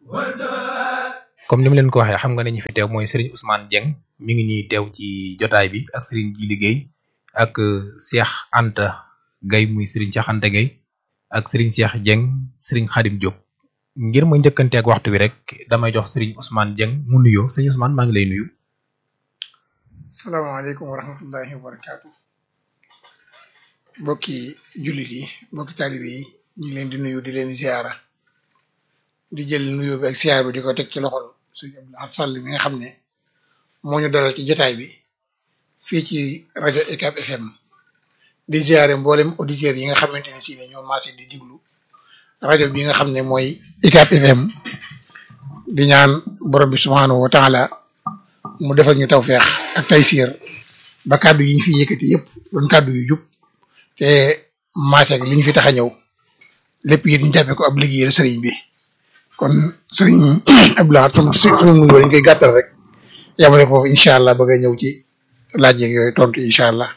comme ni mu leen ko waxee xam nga ne ñu fi teew mooy Serigne Ousmane Dieng mi ngi nii teew ci jotaay bi ak Serigne Djili Guèye ak Cheikh Anta Guèye muy Serigne Cheikh Anta Guèye ak Serigne Cheikh Dieng Serigne Khadim Diop ngir ma njëkkante ak waxtu bi rek damay jox Serigne Ousmane Dieng mu nuyoo Serigne Ousmane maa ngi lay nuyu. salaamaaleykum wa rahmatullahi wa barakaatu. mbokki jullit yi mbokki taalibe yi ñu ngi leen di nuyu di leen ziara di jël nuyu bi ak ziar bi di ko teg ci loxol suñu Abdou Lahad Sall mi nga xam ne moo ñu dalal ci jotaay bi fii ci rajo UCAB FM di ziare mboolem auditeurs yi nga xamante ne si ne ñoo maase di diglu rajo bi nga xam ne mooy UCAB FM di ñaan borom bi subhanahu wa taala mu defal ñu tawfeex ak taysiir ba kàddu yi ñu fi yëkkati yëpp doon kàddu yu jub te maase ak li ñu fi tax a ñëw lépp yi ñu jàppee ko ab liggéeyal sëriñ bi kon sëriñ Abdou Lahad sunu sunu nuyoo dañ koy gàttal rek yamale foofu incha allah bëgg a ñëw ci laaj yeeg yooyu tontu incha allah.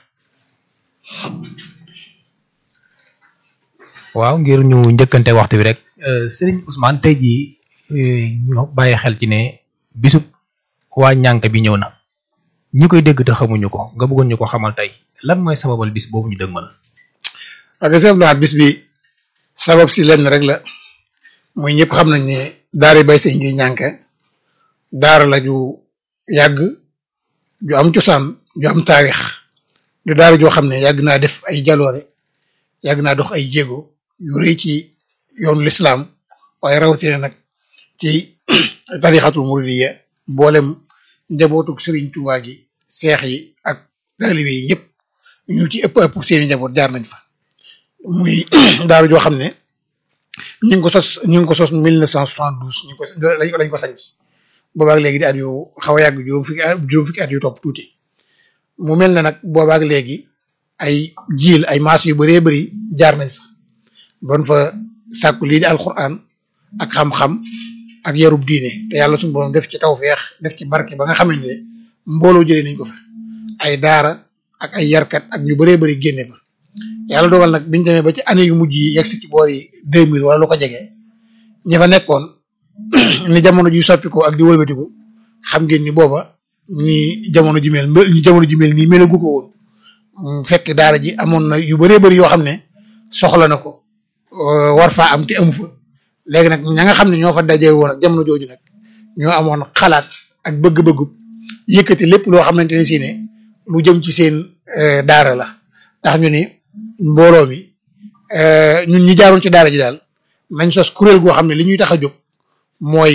waaw ngir ñu njëkkante waxtu bi rek Serigne Ousmane tey jii ñu bàyyi xel ci ne bisub waa ñànk bi ñëw na ñi koy dégg te xamuñu ko nga bëggoon ñu ko xamal tey lan mooy sababal bis boobu ñu dëgmal. ak sëñ Abdou Lahad bis bi sabab si lenn rek la muy ñëpp xam nañ ne daara bay sëñ gi ñànk daara la ju yàgg ju am cosaan ju am taarix du daara joo xam ne yàgg naa def ay jaloore yàgg naa dox ay jéego yu rëy ci yoonu lislaam waaye rawatina nag ci tarixatul muridiyya mboolem njabootuk Sëriñ Tuubaa gi seex yi ak taalibe yi ñëpp ñu ci ëpp ëpp seeni njaboot jaar nañ fa muy daara joo xam ne ñu ngi ko sos ñu ngi ko sos mille neuf cent soixante-douze ñu ko lañ ko sanc boobaak léegi di at yu xaw a yàgg juróom fukki at juróom fukki at yu topp tuuti mu mel ne nag boobaak léegi ay jiil ay maas yu bëree bëri jaar nañ fa doon fa sàkku lii di alquran ak xam-xam ak yarub diine te yàlla suñu borom def ci tawfeex def ci barke ba nga xamante ne mbooloo jëlee nañ ko fa ay daara ak ay yarkat ak ñu bëree bëri génne fa yàlla dogal nag biñu demee ba ci année yu mujj yi yegsi ci boor yi deux mille wala lu ko jege ñi fa nekkoon ni jamono ji soppiku ak di wëlbatiku xam ngeen ni booba ni jamono ji mel ni jamono ji mel nii melagu ko woon fekk daara ji amoon na yu bëree bëri yoo xam ne soxla na ko war faa am te amu fa léegi nag ña nga xam ne ñoo fa dajee woon ak jamono jooju nag ñoo amoon xalaat ak bëgg-bëggu yëkkati lépp loo xamante ne si ne lu jëm ci seen daara la tax ñu ni mbooloo mi ñun ñi jaaroon ci daara ji daal nañ sos kuréel goo xam ne li ñuy tax a jóg mooy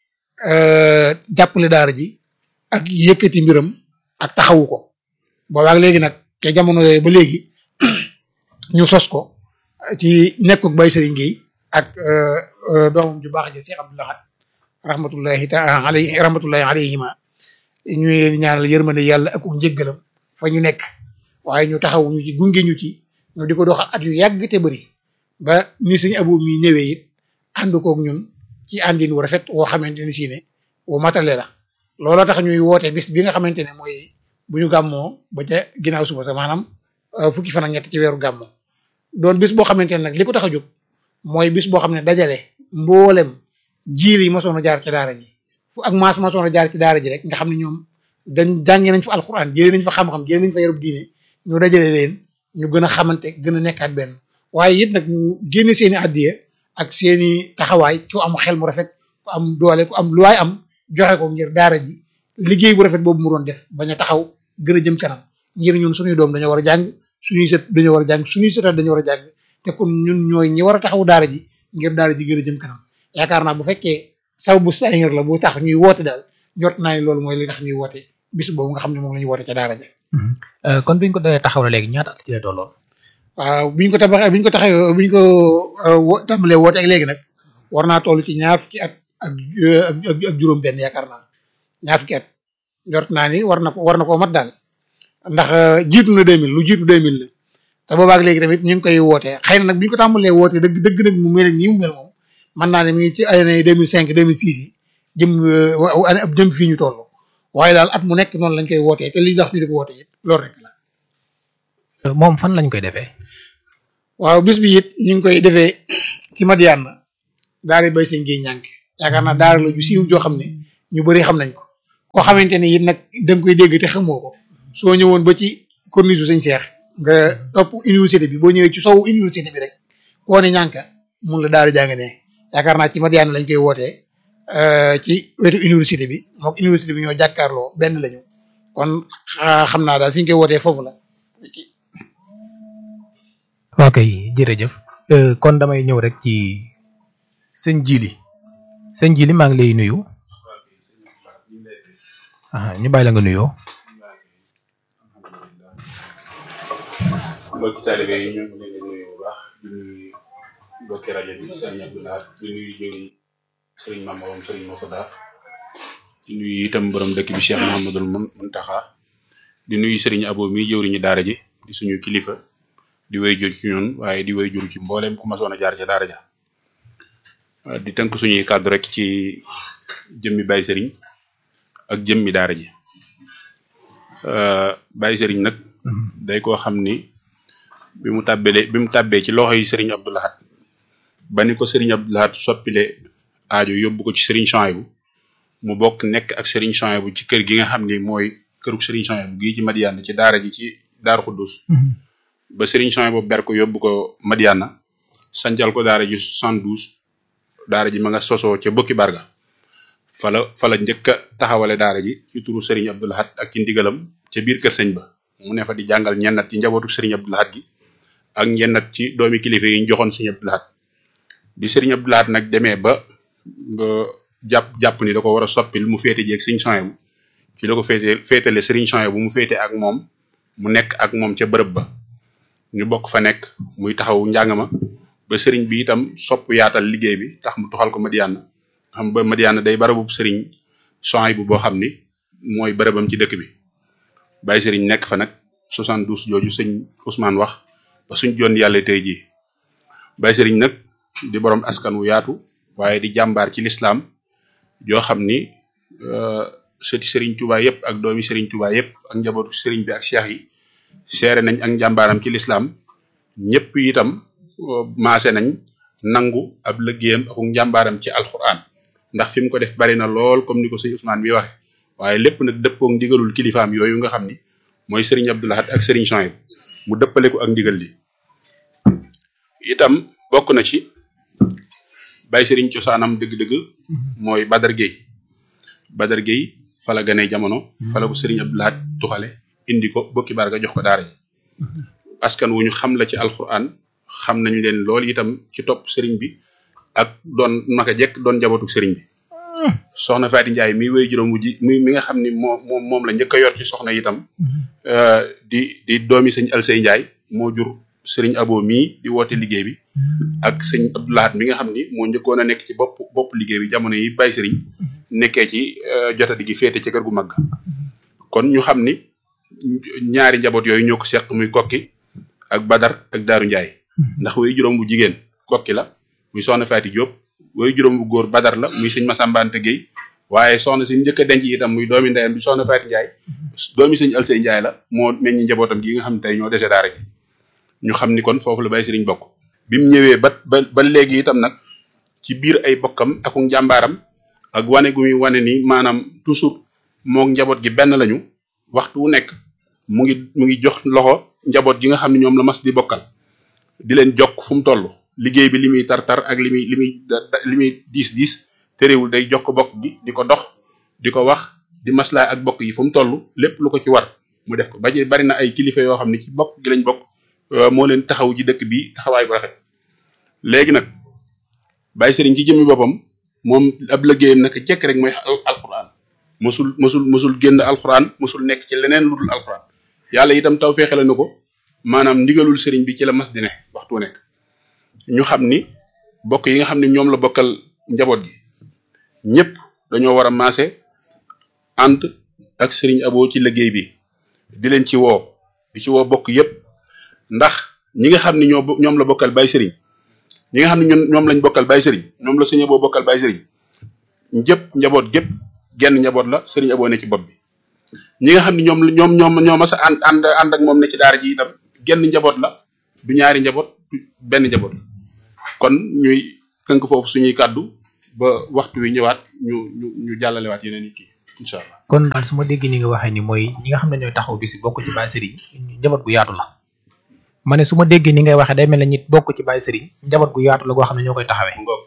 jàppale daara ji ak yëkkati mbiram ak taxawu ko boobaak léegi nag ke jamono yooyu ba léegi ñu sos ko ci nekkuk bay sëriñ Gueye ak doomam ju baax ji Cheikh Abdou Lahad rahmatullahi taala alayhi rahmatullahi alayhima ñu leen ñaanal yërmande yàlla ak njëggalam fa ñu nekk waaye ñu taxawu ñu ci gunge ñu ci ñu di ko doxal at yu yàgg te bëri ba ni suñu abo mi ñëwee it ànd koog ñun ci àndin wu rafet woo xamante ne si ne wu matale la looloo tax ñuy woote bis bi nga xamante ne mooy bu ñu gàmmoo ba ca ginnaaw suba sa maanaam fukki fan ak ñett ci weeru gàmmoo doon bis boo xamante ne nag li ko tax a jóg mooy bis boo xam ne dajale mboolem jiil yi masoon a jaar ci daara ji fu ak maas masoon a jaar ci daara ji rek nga xam ne ñoom dañ jàngee nañ fa alxuraan jëlee nañ fa xam-xam jëlee nañ fa yarub diine ñu dajale leen ñu gën a xamante gën a nekkaat benn waaye it nag ñu génne seeni addiya ak seeni taxawaay ku am xel mu rafet ku am doole ku am lu waay am joxe ko ngir daara ji liggéey bu rafet boobu mu doon def bañ a taxaw gën a jëm kanam ngir ñun suñuy doom dañoo war a jàng suñuy sët dañoo war a jàng suñuy sëtaat dañoo war a jàng te kon ñun ñooy ñi war a taxaw daara ji ngir daara ji gën a jëm kanam yaakaar naa bu fekkee sababu sañir la bu tax ñuy woote daal ñort naa ni loolu mooy li tax ñuy woote bis boobu nga xam ne moom la ñu woote ca daara ja kon biñ ko dalee taxaw la léegi ñaata at ci la tolloon. waaw biñ ko tabaxee biñ ko taxawee biñ ko tàmbalee woote ak léegi nag war naa toll ci ñaar fukki at ak ak juróom-benn yaakaar naa ñaar fukki at ñort naa ni war na ko war na koo mat daal ndax jiitu na 2000 lu jiitu 2000 la te boobaag léegi tamit ñu ngi koy wootee xëy na nag biñ ko tàmbalee wootee dëgg dëgg nag mu mel nii mu mel moom mën naa ne mi ngi ci ay année 2005 2006 yi jëm ab jëm fii ñu toll waaye daal at mu nekk noonu lañ koy wootee te li tax ñu di ko wootee it loolu rek la. moom fan lañ koy defee. waaw bis bi it ñu ngi koy defee ci Madiane daara bay sëñ Gueye ñànk yaakaar naa daara la ju siiw joo xam ne ñu bëri xam nañ ko koo xamante ne it nag da nga koy dégg te xamoo ko soo ñëwoon ba ci corniche sëñ Cheikh nga topp université bi boo ñëwee ci sowu université bi rek koo ne ñànka mun la daara jàng ne yaakaar naa ci Madiane lañ koy wootee ci wetu université bi mook université bi ñoo jàkkaarloo benn lañu kon xam naa daal fi ñu koy wootee foofu la. ok jërëjëf kon damay ñëw rek ci sëñ Jili sëñ Jili maa ngi lay nuyu ah ñu bàyyi la nga nuyoo. mbokki taalibe yi ñu ngi leen di nuyu bu baax di nuyu mbokki rajo bi sëñ Abdoulaye di nuyu jógi sëriñ Mamadou sëriñ Moussa di nuyu itam borom dëkk bi Cheikh Mouhamadul Muntaxa di nuyu sëriñ Abo mi jëwriñu daara ji di suñu kilifa di wéy jur ci ñun waaye di wéy jur ci mboolem ku ma soon a jaar ca daara ja di tënk suñuy kàddu rek ci jëmmi Baye Sëriñ ak jëmmi daara ji Baye Sëriñ nag day koo xam ni bi mu tàbbelee bi mu tàbbee ci loxo yi Serigne Abdou Lahad ba ni ko Serigne Abdou Lahad soppile aajo yóbbu ko ci Serigne Chouaïbou mu bokk nekk ak Serigne Chouaïbou ci kër gi nga xam ni mooy kërug Serigne Chouaïbou gii ci Madiana ci daara ji ci Daaru Xuddus ba Serigne Chouaïbou ber ko yóbbu ko Madiana sancal ko daara ji 72 daara ji ma nga sosoo ca Bokki Barga fala fala njëkk a taxawale daara ji ci turu Serigne Abdou Lahad ak ci ndigalam ca biir kër sëñ ba mu ne fa di jàngal ñennat ci njabootu Serigne Abdou Lahad gi ak ñennat ci doomi kilifa yi ñu joxoon Serigne Abdou Lahad bi Serigne Abdou Lahad nag demee ba ba jàpp jàpp ni da ko war a soppil mu féete jeeg Serigne Chouaïbou ci la ko féete féetale Serigne Chouaïbou mu féete ak moom mu nekk ak moom ca bërëb ba ñu bokk fa nekk muy taxaw njàng ma ba Serigne bi itam sopp yaatal liggéey bi tax mu toxal ko Madiana xam ba Madiana day barabu Serigne Chouaïbou boo xam ni mooy bërëbam ci dëkk bi Baye Serigne nekk fa nag 72 jooju sëñ Ousmane wax ba suñ joon yàlla tey jii Baye Serigne nag di borom askan wu yaatu waaye di jàmbaar ci lislaam joo xam ni sëti Serigne Touba yëpp ak doomi Serigne Touba yëpp ak njabootu Serigne bi ak cheikh yi seere nañ ak njàmbaaram ci lislaam ñëpp itam maase nañ nangu ab liggéeyam ak njàmbaaram ci alquran ndax fi mu ko def bari na lool comme ni ko sëñ Ousmane bi waxe waaye lépp nag dëppoo ndigalul kilifaam yooyu nga xam ni mooy Serigne Abdou Lahad ak Serigne Chouaïbou mu dëppale ko ak ndigal li itam bokk na ci Baye Serigne cosaanam dëgg-dëgg mooy Badar Gueye Badar Gueye fala ganee jamono fala ko Serigne Abdou Lahad tuxale indi ko bokki barga jox ko daara ji askan wu ñu xam la ci alquran xam nañ leen loolu itam ci topp Serigne bi ak doon naka jekk doon njabootu Serigne bi soxna Faati Njaay mi wéy juróom wu ji mi mi nga xam ni moo moom moom la njëkk a yor ci soxna itam di di doomi sëñ Alsey Njaay moo jur sëriñ Abo mii di woote liggéey bi ak sëñ Abdou Lahad mi nga xam ni moo njëkkoon a nekk ci bopp bopp liggéey bi jamono yi bàyyi sëriñ nekkee ci jotadi gi féete ci kër gu mag kon ñu xam ni ñaari njaboot yooyu ñoo ko seq muy kokki ak Badar ak Daaru Njaay ndax wéy juróom bu jigéen kokki la muy soxna Faati Jóob woy juróom bu góor badar la muy sëñ Masamba Anta Gueye waaye soxna si njëkk a denc itam muy doomi ndeyam bi soxna Faati Njaay doomi sëñ Alsey Njaay la moo meññi njabootam gi nga xam ne tey ñoo dese daara ji ñu xam ni kon foofu la Baye Serigne bokk bi mu ñëwee ba ba ba léegi itam nag ci biir ay bokkam ak njàmbaaram ak wane gu muy wane ni maanaam toujours moog njaboot gi benn lañu waxtu wu nekk mu ngi mu ngi jox loxo njaboot gi nga xam ne ñoom la mas di bokkal di leen jokk fu mu toll liggéey bi li muy tar-tar ak li muy li muy li muy diis diis terewul day jox ko bokk gi di ko dox di ko wax di maslaa ak bokk yi fu mu toll lépp lu ko ci war mu def ko ba bari na ay kilifa yoo xam ne ci bokk gi lañ bokk moo leen taxaw ci dëkk bi taxawaay bu rafet léegi nag Baye Serigne ci jëmmi boppam moom ab liggéeyam naka jekk rek mooy alquran mosul mosul mosul génn alquran mosul nekk ci leneen lu dul alquran yàlla itam taw feexale na ko maanaam ndigalul Serigne bi ci la mas di ne waxtu nekk ñu xam ni bokk yi nga xam ne ñoom la bokkal njaboot gi ñëpp dañoo war a maase ànd ak Serigne Abo ci liggéey bi di leen ci woo di ci woo bokk yépp ndax ñi nga xam ne ñoo ñoom la bokkal Baye Serigne ñi nga xam ne ñun ñoom lañ bokkal Baye Serigne ñoom la Serigne Abo bokkal Baye Serigne njëpp njaboot gépp genn njaboot la Serigne Abo ne ci bopp bi ñi nga xam ne ñoom ñoom ñoom ñoo mas a ànd ànd ànd ak moom ne ci daara ji itam genn njaboot la du ñaari njaboot benn njaboot kon ñuy tënk foofu suñuy kàddu ba waxtu wi ñëwaat ñu ñu ñu jàllalewaat yeneen i kii incha allah. kon daal su ma dégg ni nga waxee ni mooy ñi nga xam ne ñooy taxaw bis bi bokk ci Baye Serigne njaboot gu yaatu la ma ne su ma déggee ni ngay waxee day mel ne ñi bokk ci Baye Serigne njaboot gu yaatu la goo xam ne ñoo koy taxawee. ngoog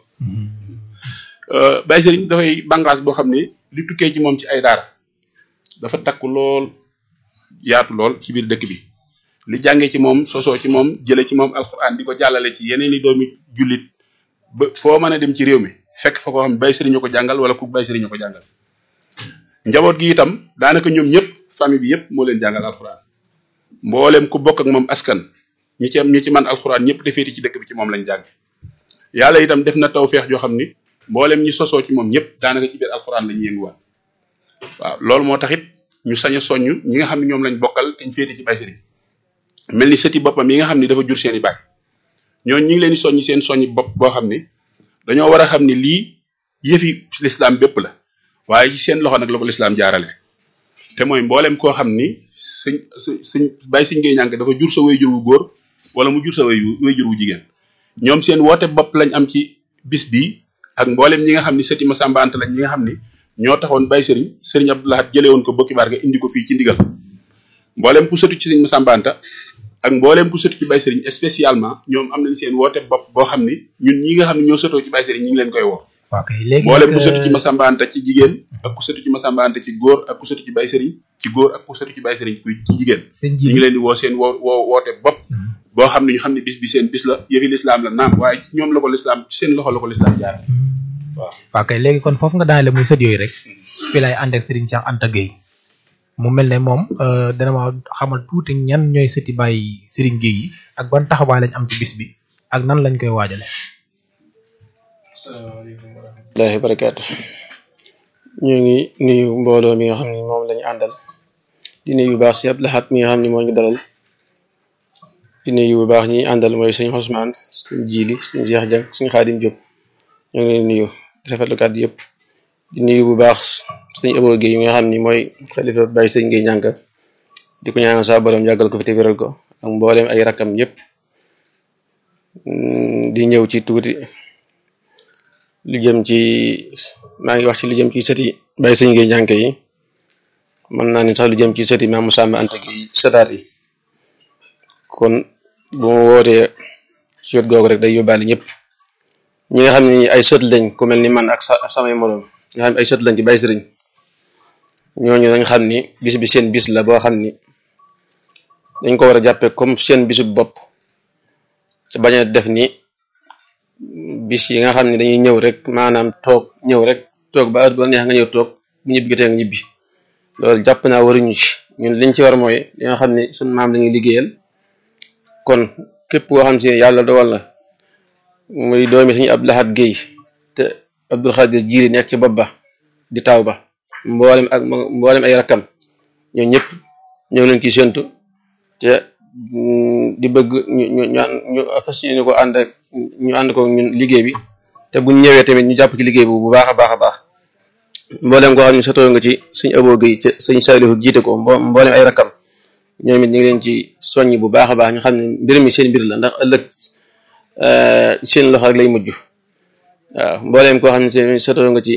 Baye Serigne dafay bànqaas boo xam ne li tukkee ci moom ci ay daara dafa takku lool yaatu lool ci biir dëkk bi li jàngee ci moom sosoo ci moom jële ci moom alxuraan di ko jàllale ci yeneen i doomi jullit ba foo mën a dem ci réew mi fekk fa koo xam ne Baye Serigne ñu ko jàngal wala ku Baye Serigne ñu ko jàngal njaboot gi itam daanaka ñoom ñëpp famille bi yëpp moo leen jàngal alxuraan mboolem ku bokk ak moom askan ñi ci am ñi ci man alxuraan ñëpp defeeti ci dëkk bi ci moom lañ jàng yàlla itam def na taw feex joo xam ni mboolem ñi sosoo ci moom ñëpp daanaka ci biir alxuraan la ñuy yënguwaat waaw loolu moo tax it ñu sañ a soññ ñi nga xam ne ñoom lañ bokkal te ñu féete ci Baye Serigne mel ni sëti boppam yi nga xam ni dafa jur seen i baay ñooñu ñu ngi leen di soññ seen soññi bopp boo xam ni dañoo war a xam ni lii yëfi lislaam bépp la waaye ci seen loxo nag la ko lislaam jaarale te mooy mboolem koo xam ni sëñ sëñ Baye Serigne ngay ñànk dafa jur sa wayjur wu góor wala mu jur sa way wayjur wu jigéen ñoom seen woote bopp lañ am ci bis bii ak mboolem ñi nga xam ni sëti Masamba Anta lañ ñi nga xam ni ñoo taxoon Baye Serigne Serigne Abdou Lahad jëlee woon ko bokki baar nga indi ko fii ci ndigal mboolem ku sëtu ci Serigne Masamba Anta ak mboolem ku sëtu ci Baye Serigne spécialement ñoom am nañ seen woote bopp boo xam ni ñun ñi nga xam ne ñoo sëtoo ci Baye Serigne ñi ngi leen koy woo waaw kay léegi mboolem ku sëtu ci Masamba Anta ci jigéen ak ku sëtu ci Masamba Anta ci góor ak ku sëtu ci Baye Serigne ci góor ak ku sëtu ci Baye Serigne ku ci jigéen seen ñu ngi leen di woo seen woo woo woote bopp boo xam ne ñu xam ne bis bi seen bis la yëfi lislaam la naam waaye ci ñoom la ko lislaam ci seen loxo la ko lislaam jaar waaw waaw kay léegi kon foofu nga daanele muy sët yooyu rek fii lay ànd ak Serigne Cheikh Anta Gueye mu mel ne moom dana ma xamal tuuti ñan ñooy sëti Baye Serigne Gueye yi ak ban taxawaay lañ am ci bis bi ak nan lañ koy waajale asalaamaaleykum wa rahmatullahi wa barakaatu ñu ngi nuyu mbooloo mi nga xam ne moom lañu àndal di nuyu bu baax si Abdou Lahad mi nga xam ne moo ñu dalal di nuyu bu baax ñi àndal mooy suñu Ousmane suñu Jili suñu Cheikh Dieng suñu Xaadim Diop ñu ngi leen nuyu rafetlu kàddu yëpp di nuyu bu baax suñu Abo Gueye yi nga xam ni mooy xalifa Baye Sëñ Gueye ñànk di ko ñaanal saa borom yàggal ko fi te wéral ko ak mboolem ay rakkam yëpp di ñëw ci tuuti lu jëm ci maa ngi wax ci lu jëm ci sëti Baye Sëñ Gueye ñànk yi mën naa ni sax lu jëm ci sëti Maam Samba Anta Gueye sëtaat yi kon bu ma wootee ci wet googu rek day yóbbaale ñëpp ñi nga xam ne ay sët lañ ku mel ni man ak sa samay moroom nga xam ne ay sët lañ ci Baye Serigne ñooñu dañ xam ni bis bi seen bis la boo xam ni dañ ko war a jàppe comme seen bisu bopp ci bañ a def ni bis yi nga xam ne dañuy ñëw rek maanaam toog ñëw rek toog ba heure ba neex nga ñëw toog bu ñibbi gatee nga ñibbi loolu jàpp naa waruñu ci ñun liñ ci war mooy li nga xam ne suñu maam la ñuy liggéeyal kon képp koo xam si yàlla dogal na muy doomi suñu Abdou Lahad Gueye te Abdou Khadir Jiili nekk ci bopp ba di taw ba mboolem ak mboolem ay rakkam ñoo ñëpp ñëw nañ ci séntu te di bëgg ñu ñu ñu ñu fas yéene ko ànd ak ñu ànd ko ñun liggéey bi te buñ ñëwee tamit ñu jàpp ci liggéey bi bu baax a baax a baax mboolem koo xam ne sotoo nga ci suñu Abo Gueye te suñu Salihu jiite ko mbo mboolem ay rakkam ñoom it ñu ngi leen ci soññ bu baax a baax ñu xam ne mbir mi seen mbir la ndax ëllëg seen loxo rek lay mujj waaw mbooleem koo xam ne seen sotoo nga ci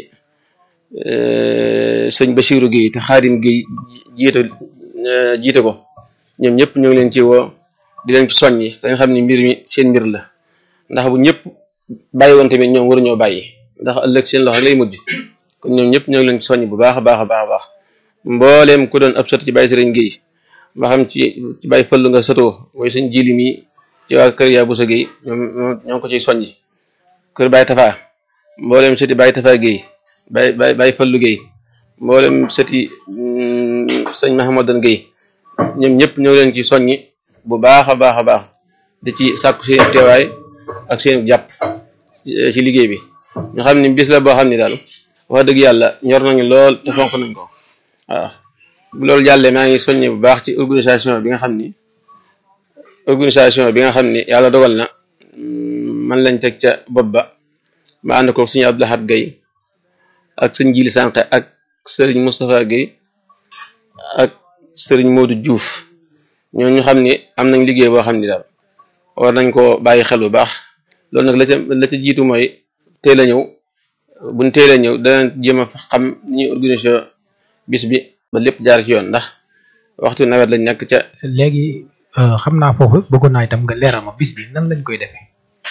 sëñ Bachirou Gueye te Xaadim Gueye jiite jiite ko ñoom ñëpp ñu ngi leen ci woo di leen ci soññi te nga xam ne mbir mi seen mbir la ndax bu ñëpp bàyyi woon tamit ñoom waruñoo bàyyi ndax ëllëg seen loxo rek lay mujj kon ñoom ñëpp ñu ngi leen ci soññ bu baax a baax a baax a baax mbooleem ku doon ab sët ci Baye Serigne Gueye ma xam ci ci Baye Fallu nga sëtoo mooy sëñ jili mi ci waa kër yaa Boussa Gueye ñoom ñoo ngi ko ciy soññi kër Baye Tafa mboolem sëti Baye Tafa Gueye Baye Baye Baye Fallu Gueye mboolem sëti sëñ Mahamadan Gueye ñoom ñëpp ñoo leen ci soññi bu baax a baax a baax di ci sàkku seen teewaay ak seen jàpp ci liggéey bi ñu xam ni bis la boo xam ni daal wax dëgg yàlla ñor nañu lool te fonk nañ ko waaw bu loolu jàllee maa ngi soññe bu baax ci organisation bi nga xam ni organisation bi nga xam ni yàlla dogal na man lañ teg ca bopp ba ma ànd ko suñu Abdou Lahad Gueye ak sëñ Jili Sànqe ak sëriñ Moustapha Gueye ak sëriñ Modou Diouf ñoo ñu xam ni am nañ liggéey boo xam ni daal war nañ ko bàyyi xel bu baax loolu nag la ca la ca jiitu mooy teel a ñëw buñ teelee ñëw dana jéem a xam ni ñuy organiser bis bi ba lépp jaar ci yoon ndax waxtu nawet lañ nekk ca léegi xam naa foofu bëggoon naa itam nga leeral ma bis bi nan lañ koy defee.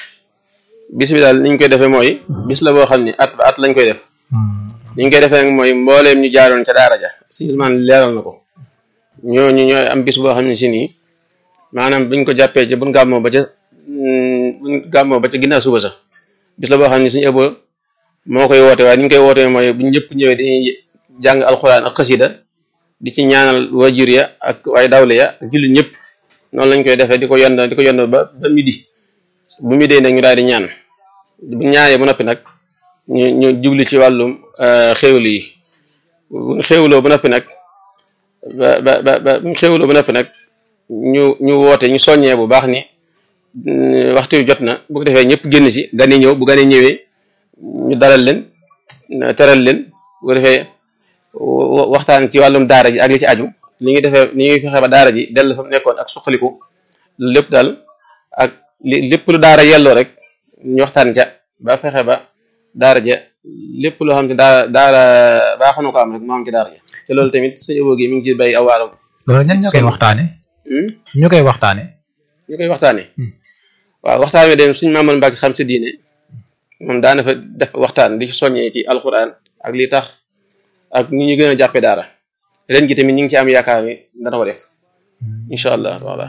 bis bi daal ni ñu koy defee mooy bis la boo xam ni at ba at lañ koy def ni ñu koy defee nag mooy mbooleem ñu jaaroon ca daara ja suñu man leeral na ko ñooñu ñooy am bis boo xam ne si nii maanaam buñ ko jàppee ca buñ gàmmoo ba ca buñ gàmmoo ba ca ginnaaw suba sax bis la boo xam ne suñu ëbboo moo koy woote waaye ni ñu koy wootee mooy buñ ñëpp ñëwee dañuy jàng alxuraan ak xasida di ci ñaanal wajur ya ak waaye dawle ya ak jullit ñëpp noonu lañ koy defee di ko yond di ko yond ba ba midi bu midi nag ñu daal di ñaan bu ñaanee ba noppi nag ñu ñu jubli ci wàllum xéwlu yi buñ xéwloo ba noppi nag ba ba ba ba buñ xéwloo ba noppi nag ñu ñu woote ñu soññee bu baax ni waxtu wi jot na bu ko defee ñëpp génn ci gan yi ñëw bu gan yi ñëwee ñu dalal leen teral leen bu ko defee waxtaan ci wàllum daara ji ak li ci aju li ngi defee li ngi fexe ba daara ji dellu fa mu nekkoon ak suqaliku lépp daal ak li lépp lu daara yelloo rek ñu waxtaan ca ba fexe ba daara ja lépp loo xam ne daara daara baaxoon na ko am rek moo am ci daara ja te loolu tamit sëñ Abo gi mi ngi ci bay awaaram loolu ñan ñoo koy waxtaane ñu koy waxtaane ñu koy waxtaane waaw waxtaan wi dem suñu maamoon Mbàkke xam si diine moom daana fa def waxtaan di ci soññee ci alxuraan ak li tax ak ni ñu gën a jàppee daara ren gi tamit ñu ngi ci am yaakaar ni dana ko def incha allah voilà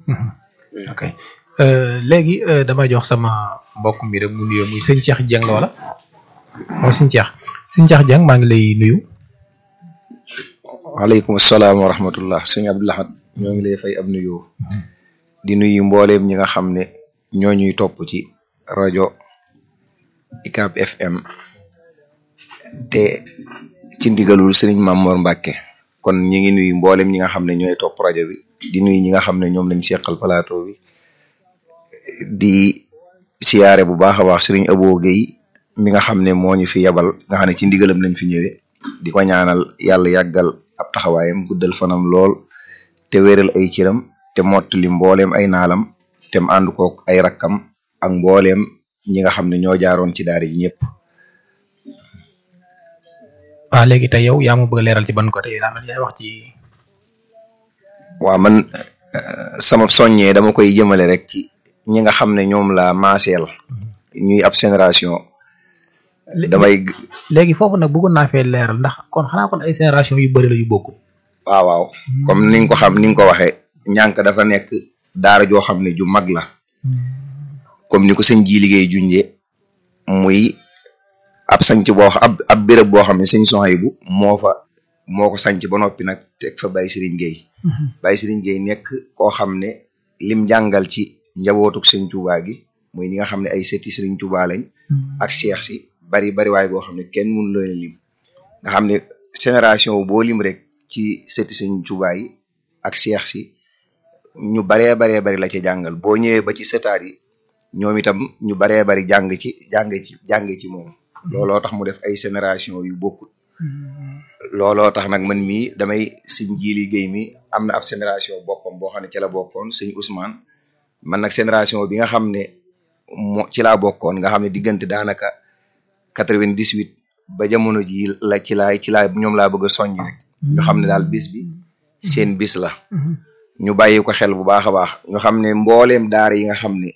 ok léegi damay jox sama mbokk mi rek mu nuyoo muy sëñ Cheikh Dieng la wala mooy sëñ Cheikh sëñ Cheikh Dieng maa ngi lay nuyu. waaleykum salaam wa rahmatullah sëñ Abdou Lahad ñoo ngi lay fay ab nuyoo di nuyu mbooleem ñi nga xam ne ñoo ñuy topp ci rajo ICAP FM te ci ndigalul sëriñ Mamor Mbacke kon ñi ngi nuyu mbooleem ñi nga xam ne ñooy topp rajo bi di nuyu ñi nga xam ne ñoom lañ seqal plateau bi di siyaare bu baax a baax sëriñ Abo Guèye mi nga xam ne moo ñu fi yebal nga xam ne ci ndigalam lañ fi ñëwee di ko ñaanal yàlla yàggal ab taxawaayam guddal fanam lool te wéral ay cëram te mottali mbooleem ay naalam te mu ànd kook ay rakkam ak mbooleem ñi nga xam ne ñoo jaaroon ci daara ji ñëpp. waaw léegi tey yow yaa ma bëgg a leeral ci ban côté daa mel yaay wax ci. waaw man sama soññee dama koy jëmale rek ci ñi nga xam ne ñoom la maaseel ñuy ab génération. damay léegi foofu nag bëggoon naa fee leeral ndax kon xanaa kon ay génération yu bëri la yu bokkul. waaw waaw comme ni nga ko xam ni nga ko waxee ñànk dafa nekk daara joo xam ne ju mag la comme ni ko sëñ ji liggéey junjee muy ab sanc boo ab ab béréb boo xam ne sëñ Sohaybu moo fa moo ko sanc ba noppi nag teg fa Baye Serigne Gueye Baye Serigne Gueye nekk koo xam ne lim jàngal ci njabootuk sëñ Touba gi muy ñi nga xam ne ay sëti Serigne Touba lañ ak Cheikh si bari bari waay goo xam ne kenn mënu leen lim nga xam ne génération boo lim rek ci sëti sëñ Touba yi ak Cheikh si ñu baree baree bari la ci jàngal boo ñëwee ba ci sëtaat yi ñoom itam ñu baree bari jàng ci jàng ci jàng ci moom looloo tax mu def ay génération yu bokkut looloo tax nag man mii damay sëñ Jili Guèye mi am na ab génération boppam boo xam ne ci la bokkoon sëñ Ousmane man nag génération bi nga xam ne mo ci laa bokkoon nga xam ne diggante daanaka quatre-vingt-dix-huit ba jamono ji la ci laay ci laa ñoom laa bëgg a soññ rek ñu xam ne daal bis bi seen bis la ñu bàyyi ko xel bu baax a baax ñu xam ne mbooleem daara yi nga xam ne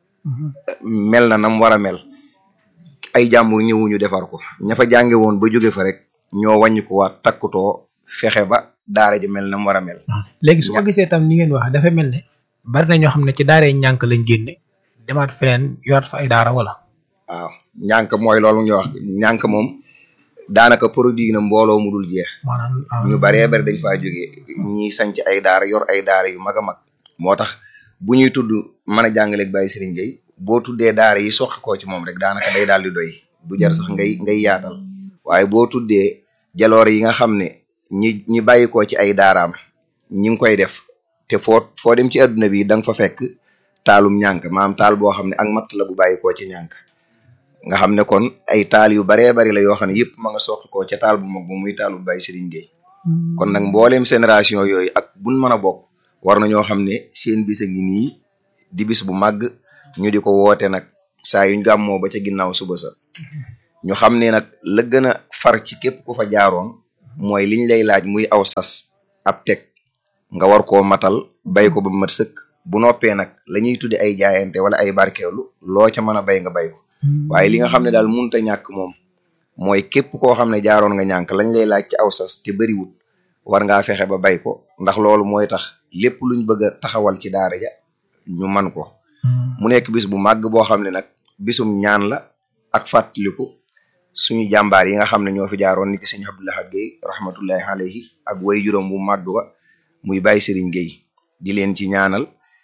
mel na nam war a mel ay jàmbur ñëwuñu defar ko ña fa jànge woon ba jóge fa rek ñoo wàññi ko waat takkutoo fexe ba daara ji mel na mu war a mel. léegi su ko gisee tam ni ngeen wax dafa mel ne bari na ñoo xam ne ci daara yi ñànk lañ génne demaat feneen yoraat fa ay daara wala. waaw ñànk mooy loolu ñu wax ñànk moom daanaka produit na mbooloo mu dul jeex. maanaam ñu baree bari dañ faa jógee ñi sanc ay daara yor ay daara yu mag a mag moo tax bu ñuy tudd mën a jàngaleeg Baye Serigne Gueye boo tuddee daara yi soqi koo ci moom rek daanaka day daal di doy du jar sax ngay ngay yaatal waaye boo tuddee jaloor yi nga xam ne ñi ñi bàyyi koo ci ay daaraam ñi ngi koy def te foo foo dem ci adduna bi da nga fa fekk taalum ñànk maam taal boo xam ne ak matt la bu bàyyi koo ci ñànk nga xam ne kon ay taal yu baree bari la yoo xam ne yëpp ma nga soqi koo ca taal bu mag bu muy taalu Baye Serigne Gueye kon nag mbooleem génération yooyu ak buñ mën a bokk war na ñoo xam ne seen bis a ngi nii di bis bu màgg ñu di ko woote nag saa yuñ gàmmoo ba ca ginnaaw suba sa ñu xam ne nag la gën a far ci képp ku fa jaaroon mooy liñ lay laaj muy aw sas ab teg nga war koo matal bay ko ba mat sëkk bu noppee nag la ñuy tudde ay jaayante wala ay barkeelu loo ca mën a bay nga bay ko waaye li nga xam ne daal munta ñàkk moom mooy képp koo xam ne jaaroon nga ñànk lañ lay laaj ci aw sas te bariwut war ngaa fexe ba bay ko ndax loolu mooy tax lépp luñ bëgg a taxawal ci daara ja ñu man ko mu nekk bis bu màgg boo xam ne nag bisum ñaan la ak fàttaliku suñu jàmbaar yi nga xam ne ñoo fi jaaroon ni ki sëñ Abdou Lahad Gueye rahmatullahi alayhi ak way juróom bu màgg wa muy Baye Serigne Gueye di leen ci ñaanal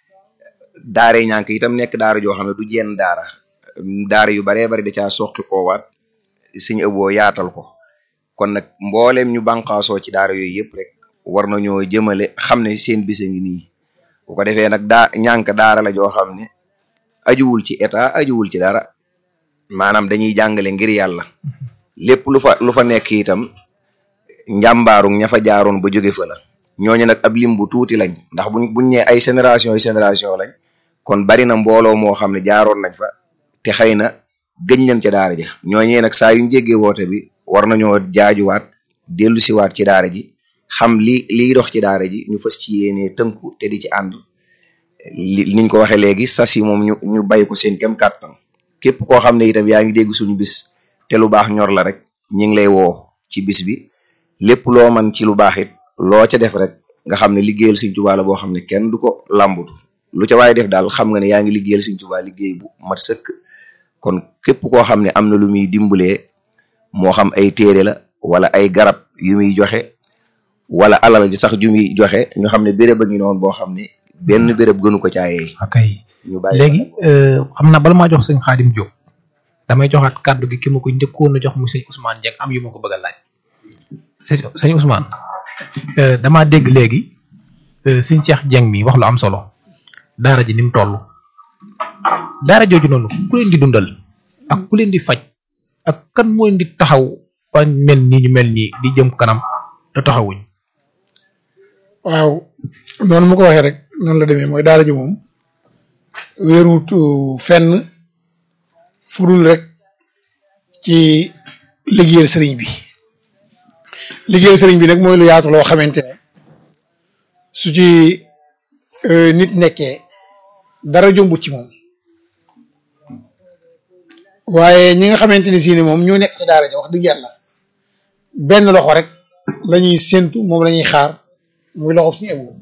daare ñànk itam nekk daara joo xam ne du jenn daara daara yu baree bari da caa soqi koowaat sëñ ëboo yaatal ko kon nag mbooleem ñu bànqaasoo ci daara yooyu yëpp rek war nañoo jëmale xam ne seen bisa ngi nii bu ko defee nag daa ñànk daara la joo xam ne ajuwul ci état ajuwul ci dara maanaam dañuy jàngale ngir yàlla lépp lu fa lu fa nekk itam njàmbaaru ña fa jaaroon ba jóge fa la ñooñu nag ab lim bu tuuti lañ ndax buñ buñ ñee ay génération yi génération lañ kon bari na mbooloo moo xam ne jaaroon nañ fa te xëy na gëñ leen ca daara ja ñooñee nag saa yuñ jéggee woote bi war nañoo jaajuwaat dellu siwaat ci daara ji xam li liy dox ci daara ji ñu fas ci yéenee tënku te di ci ànd li niñ ko waxee léegi sas yi moom ñu ñu bay ko seen kem kàttan képp koo xam ne itam yaa ngi dégg suñu bis te lu baax ñor la rek ñi ngi lay woo ci bis bi lépp loo man ci lu baax it loo ca def rek nga xam ne liggéeyal Sëriñ Tuubaa la boo xam ne kenn du ko làmbutu lu ca waaye def daal xam nga ne yaa ngi liggéeyal Sëriñ Tuubaa liggéey bu mat sëkk kon képp koo xam ne am na lu muy dimbalee moo xam ay téere la wala ay garab yu muy joxe wala alal ji sax ju muy joxe ñu xam ne béréb a ngi noonu boo xam ne benn béréb gënu ko caayee ok ñu bàyyi léegi xam naa bala maa jox sëñ Xaadim Diop damay joxaat kàddu gi ki ma ko njëkkoon a jox mu sëñ Ousmane Dieng am yu ma ko bëgg a laaj sëñ sëñ Ousmane damaa dégg léegi sëñ Cheikh Dieng mi wax lu am solo daara ji ni mu toll daara jooju noonu ku leen di dundal ak ku leen di faj ak kan moo leen di taxaw ba mel nii ñu mel nii di jëm kanam te taxawuñ waaw noonu mu ko waxee rek noonu la demee mooy daara ji moom wéerut fenn furul rek ci liggéeyal sëriñ bi liggéeyal sëriñ bi nag mooy lu yaatu loo xamante ne su ci nit nekkee dara jombut ci moom waaye ñi nga xamante ne si ni moom ñoo nekk ci daara ja wax dëgg yàlla benn loxo rek la ñuy séntu moom la ñuy xaar muy loxo suñu ëpp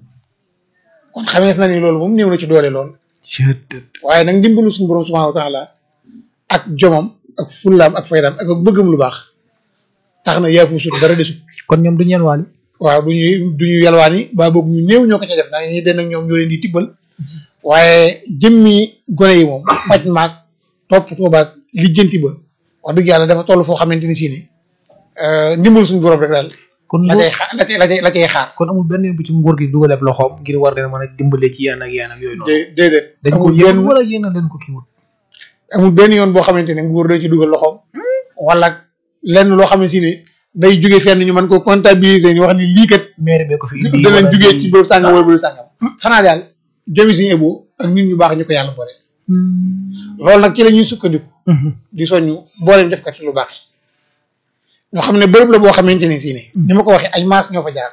kon xamees na ni loolu moom néew na ci doole lool waaye nag ndimbalu suñu borom subhanahu wa taala ak jomam ak fullaam ak faydaam ak bëggam lu baax tax na yaafu sut dara desut kon ñoom duñu yelwaani waaw du ñuy du ñu yalwaani ba boog ñu néew ñoo ko ca def ndax ñi den ak ñoom ñoo leen di tibbal waaye jëmmi gone yi moom paj maag topp toobaag lijjanti ba wax dëgg yàlla dafa toll foo xamante ni si ne ndimbalu suñu borom rek daal kon la cay xaar la cay la cay la cay xaar kon amul benn yoon bu ci nguur gi dugal ab loxoom ngir war leen mën a dimbale ci yenn ak yenn ak yooyu noonu dé déedéet dañ ko amul yéen benn wala yéen a leen ko kiiwul amul benn yoon boo xamante ne nguur da ci dugal loxoom wala lenn loo xam ne si ne day jóge fenn ñu mën ko comptabiliser ñu wax ni lii kat maire bee ko fi indi danañ wala jógee lii- ci bërëb sàngam wala bërëb sàngam xanaa daal jëmi suñu ebo ak nit ñu baax ñu ko yàlla boole loolu nag ci la ñuy sukkandiku Mhm. di soññu mbooleem def kat ci lu baax ñoo xam ne bërëb la boo xamante ne si ne ni ma ko waxee ay maas ñoo fa jaar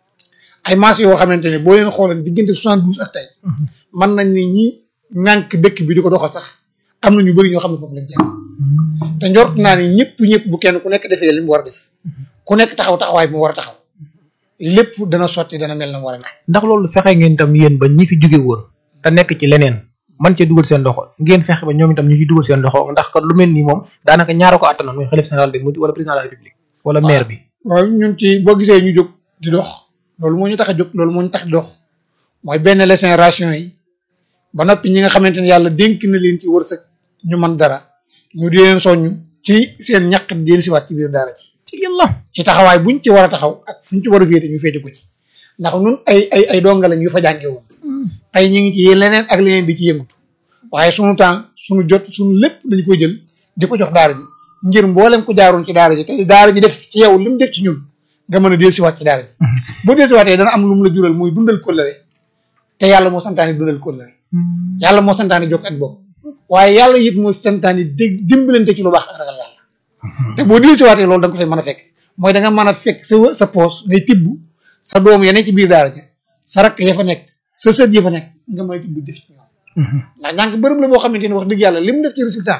ay maas yoo xamante ne boo leen xoolee diggante soixante-douze ak tey mën nañ ne ñi ñànk dëkk bi di ko doxal sax am na ñu bëri ñoo xam ne foofu lañ jaar te njort naa ni ñëpp ñëpp bu kenn ku nekk defee li mu war a def ku nekk taxaw taxawaay bi mu war a taxaw lépp dana sotti dana mel na mu war a mel ndax loolu fexe ngeen itam yéen ba ñi fi jóge woon te nekk ci leneen man cee dugal seen loxo ngeen fexe ba ñoom itam ñu ci dugal seen loxo ndax kat lu mel nii moom daanaka ñaara ko attanoon muy xalif général de murid wala président de la république wala maire bi waaw ñun ci boo gisee ñu jóg di dox loolu moo ñu tax a jóg loolu moo ñu tax di dox mooy benn leçon ration yi ba noppi ñi nga xamante ne yàlla dénk na leen ci wërsëg ñu mën dara ñu di leen soññu ci seen ñaq di leen siwaat ci biir daara ji ci yàlla ci taxawaay buñ ci war a taxaw ak fuñ ci war a féete ñu féete ko ci ndax nun ay ay ay donga lañ yu fa jànge woon tey ñu ngi ci leneen ak leneen di ci yëngatu waaye sunu temps sunu jot sunu lépp dañu koy jël di ko jox daara ji ngir mboolem ko jaaroon ci daara ji te daara ji def ci yow li mu def ci ñun nga mën a dellusiwaat ci daara ji boo dellusiwaatee dana am lu mu la jural muy dundal kóllëre te yàlla moo santaane dundal kóllëre yàlla moo santaane jokk ak bokk waaye yàlla it moo santaane dég dimbalante ci lu baax ak ragal yàlla te boo dil si waatee loolu da nga ko fay mën a fekk mooy da nga mën a fekk sa sa poos ngay tibb sa doom ya nekk ci biir daara ja sa rakk ya fa nekk sa sët ya fa nekk nga mën a tibb def ci ñoom ndax ñànk bërëb la boo xamante ni wax dëgg yàlla li mu def ci résultat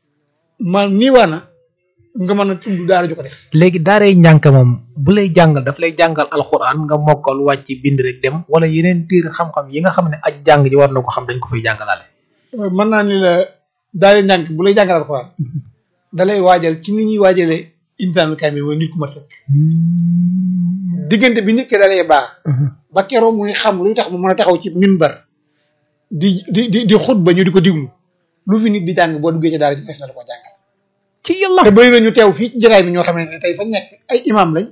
ma niiwaa na nga mën a tudd daara ju ko def léegi daaray njànk moom bu lay jàngal daf lay jàngal alxuraan nga mokkal wàcc bind rek dem wala yeneen téere xam-xam yi nga xam ne aji jàng ji war na ko xam dañ ko fay jàngalaale mën naa ni la daara njànk bu lay jàngal alxuraan da lay waajal ci ni ñuy waajalee insaanul kaamil mooy nit ku mat sëkk diggante bi nit ki dalee baax ba keroog muy xam luy tax mu mën a taxaw ci minbar di di di di xutba ñu di ko diglu lu fi nit di jàng boo duggee ci daara ji fees na la ko jàngal ci yàlla te bëri na ñu teew fii ci jotaay bi ñoo xamante ne tey fa nekk ay imam lañ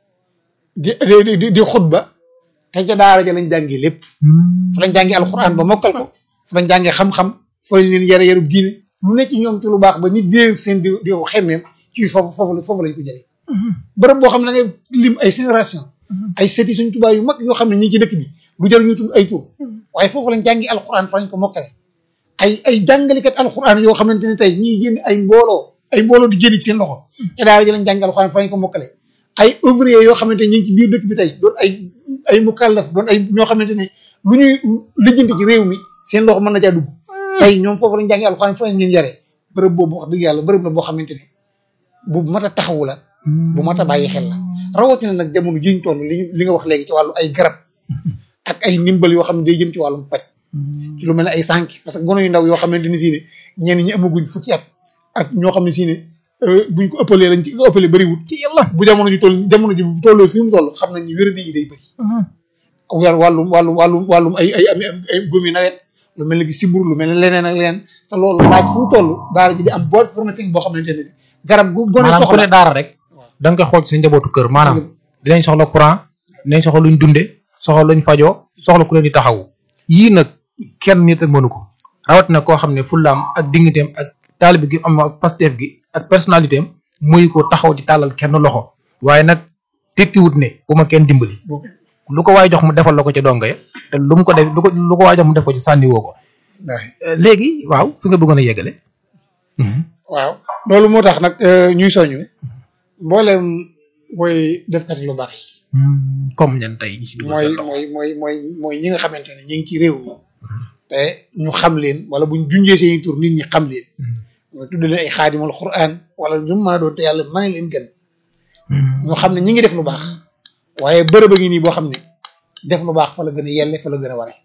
di di di di xutba te ca daara ja lañ jàngee lépp fa lañ jàngee alxuraan ba mokkal ko fa lañ jàngee xam-xam fa lañ leen yare yarub diine lu nekk ci ñoom ci lu baax ba nit di leen seen di di xemmeem ci foofu foofu foofu lañ ko jëlee bërëb boo xam ne da ngay lim ay génération ay seti suñ tubaab yu mag yoo xam ne ñi ci dëkk bi du jël ñu tudd ay tur waaye foofu lañ jàngi alxuraan fa lañ ko mokkale ay ay jàngalikat alxuraan yoo xamante ne tey ñii génn ay mbooloo ay mbooloo di jëli ci seen loxo te daara ji lañ jàngi alxuraan fa lañ ko mokkale ay ouvrier yoo xamante ne ñi ngi ci biir dëkk bi tey doon ay ay mukallaf doon ay ñoo xamante ne lu ñuy lijjanti ci réew mi seen loxo mën na caa dugg tey ñoom foofu lañ jàngi alxuraan fa lañ leen yare bërëb boobu wax dëgg yàlla bërëb la boo xamante ne bu mat a taxawu la bu mat a bàyyi xel la rawatina nag jamono jiñ toll li li nga wax léegi ci wàllu ay garab ak ay ndimbal yoo xam ne day jëm ci wàllum paj ci lu mel ne ay sànki parce que gono yu ndaw yoo xamante ni si ne ñenn ñi amaguñ fukki at ak ñoo xam ne si ne buñ ko ëppalee lañ ci ëppalee bëriwut ci yàlla bu jamono ji toll jamono ji bu tolloo fi mu toll xam nañ ni wéradi yi day bëri wàllu wàllum wàllum wàllum wàllum ay ay am ay góomi nawet lu mel ne ki sibur lu mel ne leneen ak leneen te loolu laaj fu mu toll daara ji di am boîte pharmaceutique boo xamante ne garab gu gone maanaam ku soxla ne daara rek da nga koy xool ci sa njabootu kër maanaam dinañ soxla courant dinañ soxla luñ dunde soxla luñ fajoo soxla ku leen di taxawu yii nag kenn nit ak mënu ko rawat na koo xam ne fullaam ak dignitéem ak taalibe gi am ak pasteef gi ak personnalité am muy ko taxaw di tàllal kenn loxo waaye nag tekkiwut ne bu ma kenn dimbali lu ko waay jox mu defal la ko ca donga ya te lu mu ko def lu ko lu ko waay jox mu def ko ci sànni woo ko Euh, léegi waaw fi nga bëggoon a yeggale waaw loolu moo tax nag ñuy soñu mboolem booy defkati lu baax yi comme ñan tey ñi ci dugg mooy seen loxo mooy mooy mooy mooy ñi nga xamante ne ñi ngi ci réew mi te ñu xam leen wala buñ junjee seeni tur nit ñi xam leen ñu tudd leen ay xaadimal quran wala ñu mën a doon te yàlla mën leen gën ñu xam ne ñi ngi def lu baax waaye bërëb a ngi nii boo xam ne def lu baax fa la gën a yelle fa la gën a ware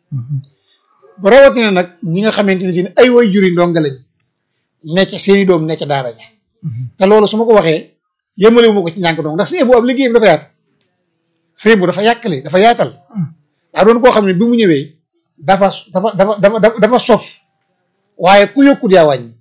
ba rawatina nag ñi nga xamante ne si ne ay way juri ndonga lañ nekk seeni doom nekk daara ja te loolu su ma ko waxee yëmalewu ma ko ci ñànk dong ndax sëñ bu ab liggéeyam dafa yaatu sëñ bu dafa yàkkale dafa yaatal daa doon koo xam ne bi mu ñëwee dafa dafa dafa dafa dafa sof waaye ku yokkut yaa wàññi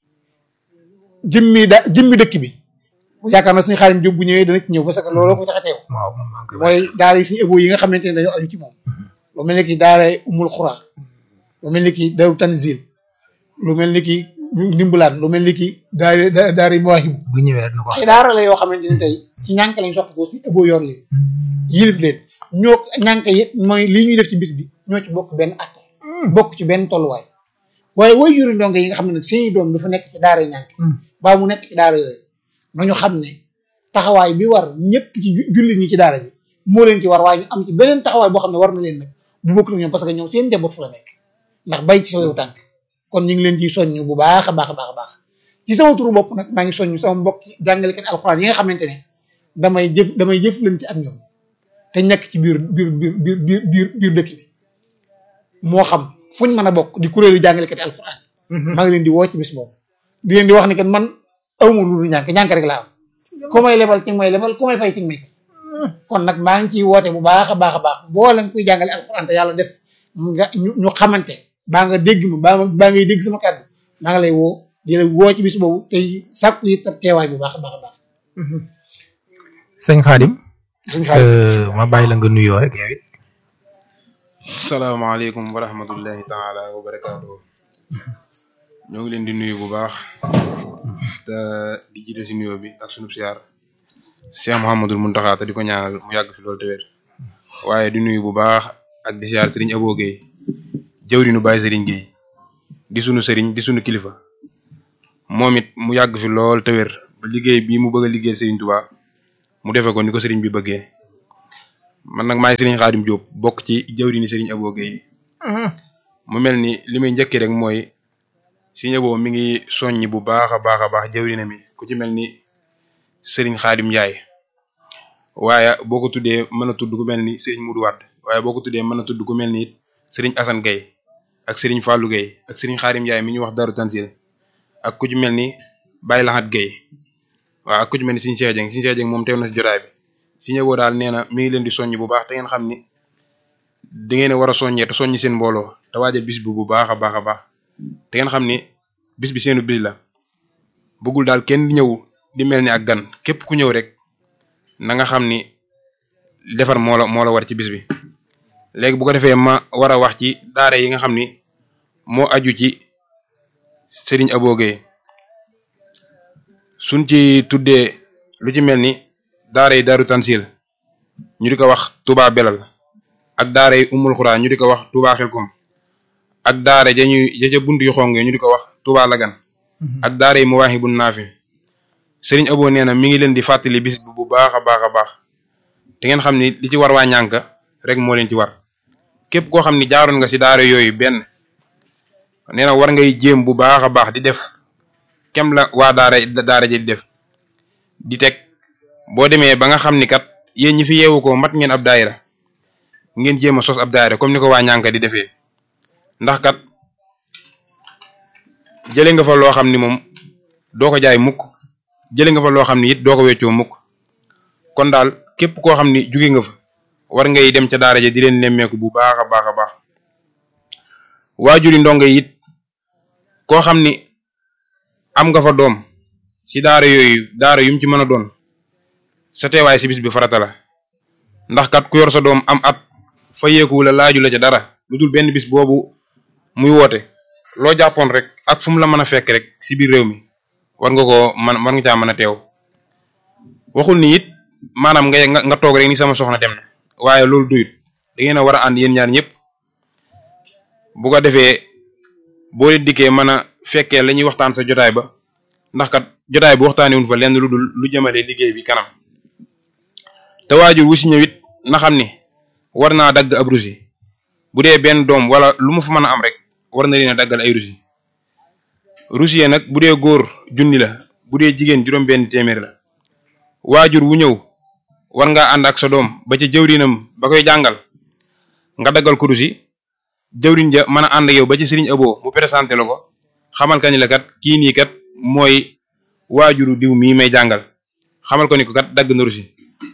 jëmmi da jëmmi dëkk bi yaakaar na suñu xaalim jób bu ñëwee dana ci ñëw parce que looloo ko tax a teew waaw moom maa ngi koy mooy daara yi suñu ëbbo yi nga xamante ne dañoo aju ci moom lu mel ni ki daara umul xura lu mel ni ki daru tanzil lu mel ni ki ndimbalaan lu mel ni ki daara daara yi mawaahibu bu ñëwee rek na ko wax ay daara la yoo xamante ni tey ci ñànk lañ soxla ko suñu ëbbo yor leen yilif leen ñoo ñànk yi mooy lii ñuy def ci bis bi ñoo ci bokk benn atte bokk ci benn tolluwaay waaye way yuri ndongo yi nga xam ne nag seeni doom dafa nekk ci daara yi ñànk baa mu nekk ci daara yooyu nañu xam ne taxawaay bi war ñëpp ci julli ñi ci daara ji moo leen ci war waaye ñu am ci beneen taxawaay boo xam ne war na leen nag bu bokk na ñoom parce que ñoom seen njaboot fu la nekk ndax bay ci sa wewu tànk kon ñu ngi leen ciy soññ bu baax a baax a baax a baax ci sama turu bopp nag maa ngi soññ sama mbokk jàngalekat alxuraan yi nga xamante ne damay jëf damay jëflante ak ñoom te nekk ci biir biir biir biir biir biir biir dëkk bi moo xam fuñ mën a bokk di kuréelu jàngalekat alxuraan maa ngi leen di woo ci bis boobu di leen di wax ni kat man awma lu dul ñànk ñànk rek laa am ku may lebal ci may lebal ku may fay ci may fay kon nag maa ngi ciy woote bu baax a baax a baax mboolem kuy jàngale alxuraan te yàlla def nga ñu ñu xamante baa nga dégg ma baa baa ngay dégg sama kàddu maa ngi lay woo di la woo ci bis boobu tey sàkku it sa teewaay bu baax a baax a baax sëñ Xaadim suñu xaalis euh, ma bàyyi la nga nuyoo rek yow it salaamaaleykum wa rahmatullahi taala wa barakaatu ñoo ngi leen di nuyu bu baax te di jiite si nuyoo bi ak sunub siyaar Cheikh Mouhamadul Muntaxa te di ko ñaanal mu yàgg fi loolu te wér waaye di nuyu bu baax ak di siyaar Serigne Abo Gueye jëwriñu Baye Serigne Gueye di sunu Serigne di sunu kilifa moom it mu yàgg fi lool te wér ba liggéey bii mu bëgg a liggéey Serigne Touba mu defee ko ni ko Serigne bi bëggee man nag maay Serigne Khadim Diop bokk ci jawriñu Serigne Abo Gueye mu mel ni li may njëkkee rek mooy Serigne Abo mi ngi soññi bu baax a baax a baax jawriñam mi ku ci mel ni Serigne Khadim Ndiaye waaye boo ko tuddee mën a tudd ku mel ni Serigne Moudou Wade waaye boo ko tuddee mën a tudd ku mel ni Serigne Assane Gueye ak Serigne Fallou Gueye ak Serigne Khadim Ndiaye mi ñu wax Darou Tanzil ak ku ci mel ni Baye Lahat Gueye waaw ak ku ci mel ni Serigne Cheikh Dieng Serigne Cheikh Dieng moom teew na si jotaay bi Serigne Abo daal nee na mi ngi leen di soññ bu baax te ngeen xam ni da ngeen a war a soññee te soññi seen mbooloo te waajal bis bi bu baax a baax a baax te ngeen xam ni bis bi seenu bis la bëggul daal kenn di ñëw di mel ni ak gan képp ku ñëw rek na nga xam ni defar moo la moo la war ci bis bi léegi bu ko defee ma war a wax ci daara yi nga xam ni moo aju ci Serigne Abo Gueye suñ ci tuddee lu ci mel ni daara yi Daaru Tansil ñu di ko wax Touba Belal ak daara yi Umul Xuraa ñu di ko wax Touba Xelkom ak daara ja ñuy ja ca bunt yu xonge ñu di ko wax Touba Lagan ak daara yi Mawaahibu Naafi Serigne Abo nee na mi ngi leen di fàttali bis bi bu baax a baax a baax te ngeen xam ni li ci war waa ñànka rek moo leen ci war képp koo xam ni jaaroon nga si daara yooyu benn nee na war ngay jéem bu baax a baax di def kem la waa daara daara ji di def di teg boo demee ba nga xam ni kat yéen ñi fi yeewu ko mat ngeen ab daayira ngeen jéem a sos ab daayira comme ni ko waa ñànka di defee ndax kat jële nga fa loo xam ni moom doo ko jaay mukk jële nga fa loo xam ni it doo ko weccoo mukk kon daal képp koo xam ni jóge nga fa war ngay dem ca daara ja di leen nemmeeku bu baax a baax a baax waajuri ndongo yi it koo xam ni am nga fa doom si daara yooyu daara yum ci mën a doon sa teewaay si bis bi farata la ndax kat ku yor sa doom am at fa yeeku la laaju la ca dara lu dul benn bis boobu muy woote loo jàppoon rek ak fu mu la mën a fekk rek si biir réew mi war nga koo man war nga caa mën a teew waxul ni it maanaam nga nga toog rek ni sama soxna dem na waaye loolu duyut da ngeen a war a ànd yéen ñaar ñëpp bu ko defee boo leen dikkee mën a fekkee la ñuy waxtaan sa jotaay ba ndax kat jotaay bu waxtaanee wuñ fa lenn lu dul lu jëmale liggéey bi kanam te waajur wu si ñëw it na xam ni war naa dagg ab rusi bu dee benn doom wala lu mu fa mën a am rek war na leen a daggal ay rusi rusi nag bu dee góor junni la bu dee jigéen juróom-benn téeméer la waajur wu ñëw war ngaa ànd ak sa doom ba ca jëwrinam ba koy jàngal nga daggal ko rusi jëwriñ ja mën a ànd ak yow ba ci Serigne Abo mu présenté la ko xamal ka ni la kat kii nii kat mooy waajuru diw mii may jàngal xamal ko ni ko kat dagg na rusi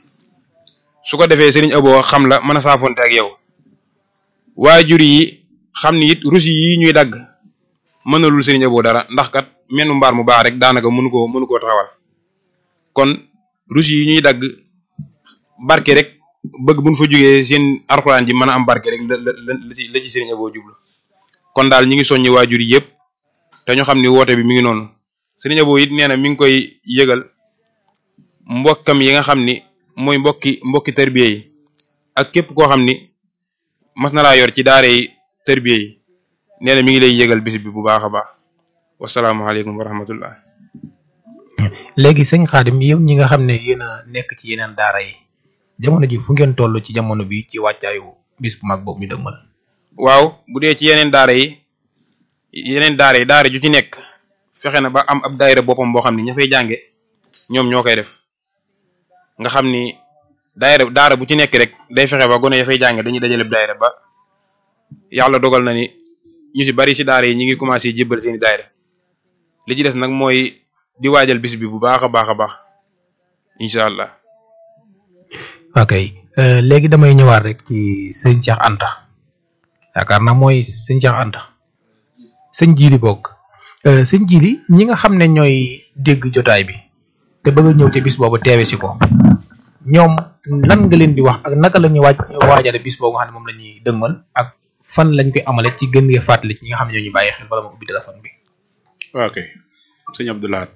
su ko defee Serigne Abo xam la mën a saafonte ak yow waajur yi xam ni it rusi yi ñuy dagg mënalul Serigne Abo dara ndax kat menn mbaar mu baax rek daanaka mënu koo mënu koo taxawal kon rusi yi ñuy dagg barke rek bëgg buñ fa jógee seen arxuraan ji mën a am barke rek la la la ci la ci Serigne Abo jublu kon daal ñi ngi soññi waajur yi yëpp te ñu xam ni woote bi mi ngi noonu Serigne Abo it nee na mi ngi koy yëgal mbokkam yi nga xam ni mooy mbokki mbokki tërbiye yi ak képp koo xam ni mas na laa yor ci daara yi tërbiye yi nee na mi ngi lay yëgal bis bi bu baax a baax wasalaamaaleykum wa rahmatullah léegi sëñ Xaadim yow ñi nga xam ne yéen a nekk ci yeneen daara yi jamono ji fu ngeen toll ci jamono bi ci wàccaayu bis bu mag boobu ñu dëgmal. waaw bu dee ci yeneen daara yi yeneen daara yi daara ju ci nekk fexe na ba am ab daayira boppam boo xam ni ña fay jànge ñoom ñoo koy def nga xam ni daayira daara bu ci nekk rek day fexe ba gone ya fay jànge dañuy dajale daayira ba yàlla dogal na ni ñu si bari si daara yi ñi ngi commencé jébbal seeni daayira li ci des nag mooy di waajal bis bi bu baax a baax a baax incha allah. ok léegi damay ñëwaat rek ci sëñ Cheikh Anta yaakaar naa mooy sëñ Cheikh Anta sëñ Jili bokk sëñ Jili ñi nga xam ne ñooy dégg jotaay bi te bëgg a ñëw ci bis boobu teewe si ko ñoom lan nga leen di wax ak naka la ñuy waaj waajale bis boobu nga xam ne moom la ñuy dëgmal ak fan lañ koy amale ci gën nga fàttali ci ñi nga xam ne ñoo ñu bàyyi xel bala ma ubbi téléphone bi. ok sëñ Abdoulaye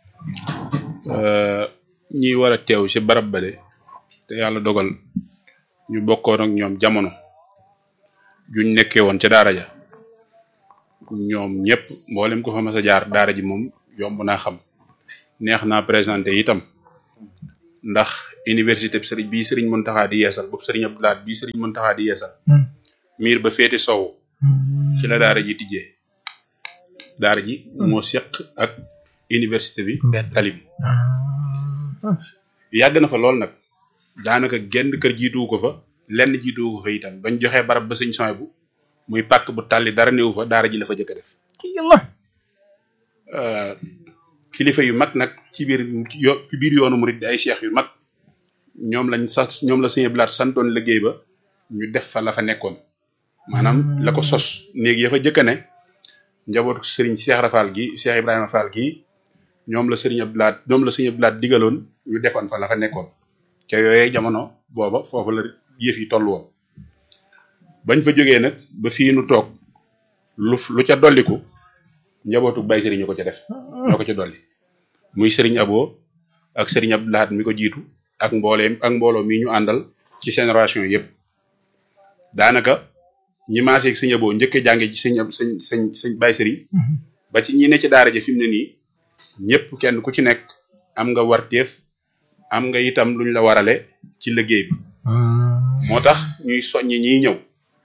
ñi war a teew ci barab bale te yàlla dogal ñu bokkoon ak ñoom jamono juñ nekkee woon ca daara ja ñoom ñëpp mboolem ko fa mas a jaar daara ji moom yomb naa xam neex naa présenté itam ndax université bi sëriñ bii sëriñ Mountakha di yeesal boobu sëriñ Abdou Lahad bii sëriñ Mountakha di yeesal miir ba féete sow ci la daara ji tijjee daara ji moo seq ak université bi Mbedd. tali bi yàgg na fa lool nag daanaka genn kër jiituwu ko fa lenn jiituwu ko fa itam bañ joxee barab ba sëñ soy bu muy pàkk bu tàlli dara néewu fa daara ji la fa jëkk a def ci yàlla Euh, kilifa yu mag nag ci biir yo ci biir yoonu murid di ay cheikh yu mag ñoom lañ sax ñoom la sëñ Blaat santoon liggéey ba ñu def fa la fa nekkoon maanaam la ko sos néeg ya fa jëkk a ne njabootu sëriñ Cheikh Rafal gi Cheikh Ibrahima Fall gi ñoom la sëriñ Blaat ñoom la sëñ Blaat digaloon ñu defoon fa la fa nekkoon ca yooyee jamono booba foofu la yëf yi toll woon bañ fa jógee nag ba fii nu toog lu lu ca dolliku njabootu bay sëriñ ñu ko ca def ñoo ko ca dolli muy sëriñ abo ak sëriñ Abdou Lahad mi ko jiitu ak mbooleem ak mbooloo mi ñu àndal ci génération yëpp daanaka ñi maaseeg sëñ abo njëkk a jànge ci sëñ ab sëñ sëñ sëñ bay sëriñ ba ci ñi ne ci daara ja fi mu ne nii ñëpp kenn ku ci nekk am nga warteef am nga itam luñ la warale ci liggéey bi moo tax ñuy soññi ñiy ñëw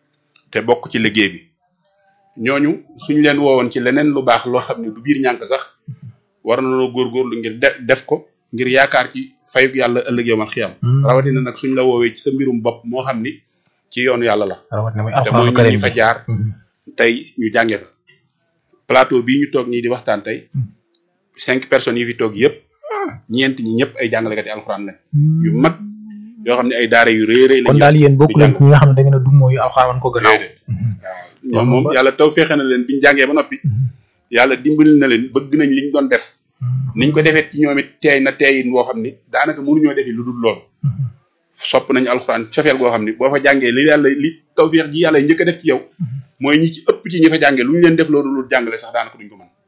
te bokk ci liggéey bi ñooñu suñ leen woowoon ci leneen lu baax loo xam ne du biir ñànk sax war nañoo góorgóorlu ngir de def ko ngir yaakaar ci fayuk yàlla ëllëg yow man xiyam rawatina nag suñ la woowee ci sa mbirum bopp moo xam ni ci yoonu yàlla la rawatina muy te mooy alxuraanu ñu karim ñi fa bi. jaar Mhm. tey ñu jànge fa plateau bii ñu toog nii di waxtaan tey cinq personnes yi fi toog yëpp ñeent ñi ñëpp ay jàngalekati alxuraan lañ yu mag yoo xam ne ay daara yu rëy rëy lañ kon daal yéen bokk leen ci ñi nga xam ne da ngeen a dummoo yu alxuraan wan ko gannaaw déedéet waaw ñoom moom yàlla taw feexe na leen biñu jàngee ba noppi yàlla dimbali na leen bëgg nañ liñ doon def niñ ko defee ci ñoom it teey na teeyin woo xam ni daanaka mënuñoo defi lu dul loolu sopp nañu alxuraan cofeel goo xam ni boo fa jàngee li yàlla li taw feex ji yàlla njëkk a def ci yow mooy ñi ci ëpp ci ñi fa jàngee lu ñu leen def loolu lu jàngale sax daanaka duñ ko mën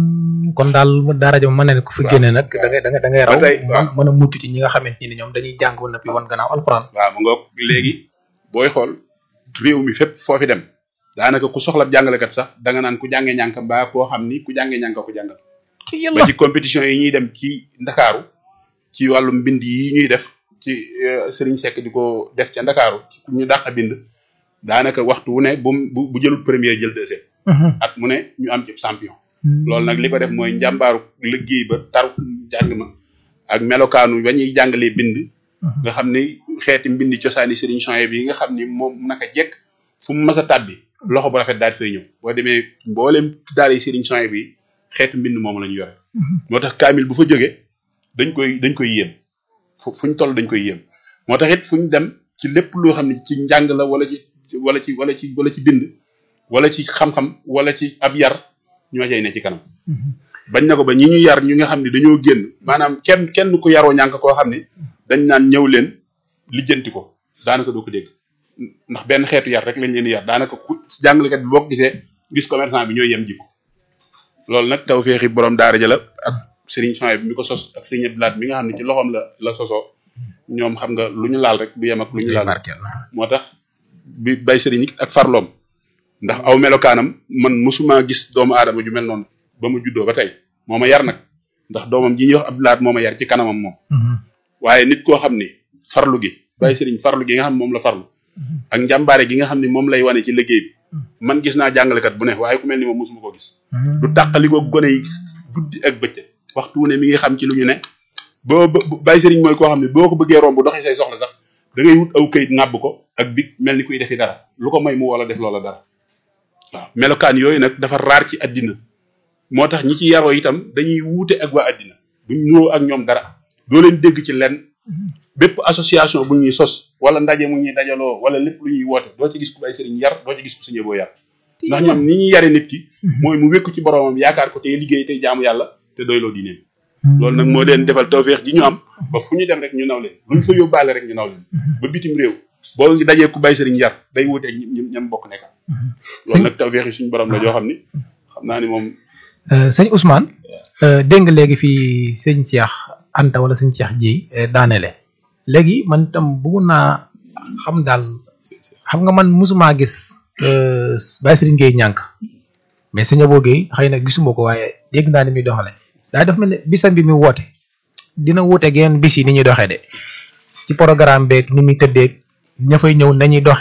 kon daal daara ja mën na ne ku fi waaw, génne nag da ngay da ngay da ngay raw ba tey, waaw. mën mën a mucc ci ñi nga xamante ni ñoom dañuy jàng ba noppi wan gannaaw alxuraan waaw mu ngoog léegi booy xool réew mi fépp foo fi dem daanaka ku soxla jàngalekat sax da nga naan ku jàngee ñànk mbaa koo xam ni ku jàngee ñànk ko jàngal ci ba yàlla ci compétition yi ñuy dem ci ndakaaru ci wàllum bind yi ñuy def ci euh, Serigne Seck di ko def ca ndakaaru ci ku ñu dàq bind daanaka waxtu wu ne bu mu- bu bu jëlul premier jël deuxième at mu ne ñu am ci champion loolu nag li ko def mooy njàmbaaru liggéey ba taru jàng ma ak melokaanu ba ñuy jàngalee bind nga xam ni xeeti mbindi cosaani Serigne Chouaib bi nga xam ni moom naka jekk fu mu mas a tàbbi loxo bu rafet daal di fay ñëw boo demee mbooleem daara yi Serigne Chouaib bi xeetu mbind moom la ñu yore moo tax kaamil bu fa jógee dañ koy dañ koy yéem fu fu ñu toll dañ koy yéem moo tax it fu ñu dem ci lépp loo xam ne ci njàng la wala ci wala ci wala ci wala ci bind wala ci xam-xam wala ci ab yar ñoo cay ne ci kanam bañ na ko ba ñi ñu yar ñu nga xam ne dañoo génn maanaam kenn kenn ku yaroo ñànk koo xam ne dañ naan ñëw leen lijjanti ko daanaka doo ko dégg ndax benn xeetu yar rek lañ leen di yar daanaka ku jàngalekat bi boo ko gisee gis commerçant bi ñooy yem jikko loolu nag taw feexi borom daara ja la ak Serigne Chouaib bi mi ko sos ak Serigne Abdou Lahad mi nga xam ne ci loxoom la la sosoo ñoom xam nga lu ñu laal rek du yem ak lu ñu laal barkeel moo tax bi bay Serigne ak farloom ndax aw melokaanam man mosuma gis doomu aadama ju mel noonu ba mu juddoo ba tey moo ma yar nag ndax doomam ji ñuy wax Abdou Lahad moo ma yar ci kanamam moom waaye nit koo xam ni farlu gi bay Serigne farlu gi nga xam ne moom la farlu ak njàmbaare gi nga xam ne moom lay wane ci liggéey bi man gis naa jàngalekat bu ne waaye ku mel ni moom mosuma ko gis du tàqalikoo gone yi guddi ak bëccëg waxtu wu ne mi ngi xam ci lu ñu ne boo bay sëriñ mooy koo xam ne boo ko bëggee romb doxee say soxla sax da ngay wut aw këyit ŋàbb ko ak big mel ni kuy defi dara lu ko may mu wala def loola dara waaw melokaan yooyu nag dafa raar ci àddina moo tax ñi ci yaroo itam dañuy wuute ak waa àddina duñ ñëw ak ñoom dara doo leen dégg ci lenn bépp association bu ñuy sos wala ndaje mu ñuy dajaloo wala lépp lu ñuy woote doo ci gis ku bay sëriñ yar doo ci gis ku sañee boo yar ndax ñoom ni ñuy yare nit ki mooy mu wékku ci boromam yaakaar ko tey liggéey tey jaamu yàlla te doyloo diineem loolu nag moo leen defal tawféex ji ñu am ba fu ñu dem rek ñu naw leen luñ fa yóbbaale rek ñu naw leen ba bitim réew boo dajee ku bay sëriñ yar day wuteeg ñi ñam bokk nekkal loolu nag tawféex yi suñu borom la joo xam ni xam naa ni moom sëñ Ousmane dégg nga léegi fii sëñ Cheikh Anta wala sëñ Cheikh ji daanele léegi man tam bëggoon naa xam daal xam nga man musuma gis Baye Serigne Gueye ñànk mais sëñ Abo Gueye xëy na gisuma ko waaye dégg naa ni muy doxale daa def mel ne bisam bi mu woote dina wuute ak yeneen bis yi ni ñuy doxee de ci programme beeg ni muy tëddeeg ña fay ñëw nañuy doxee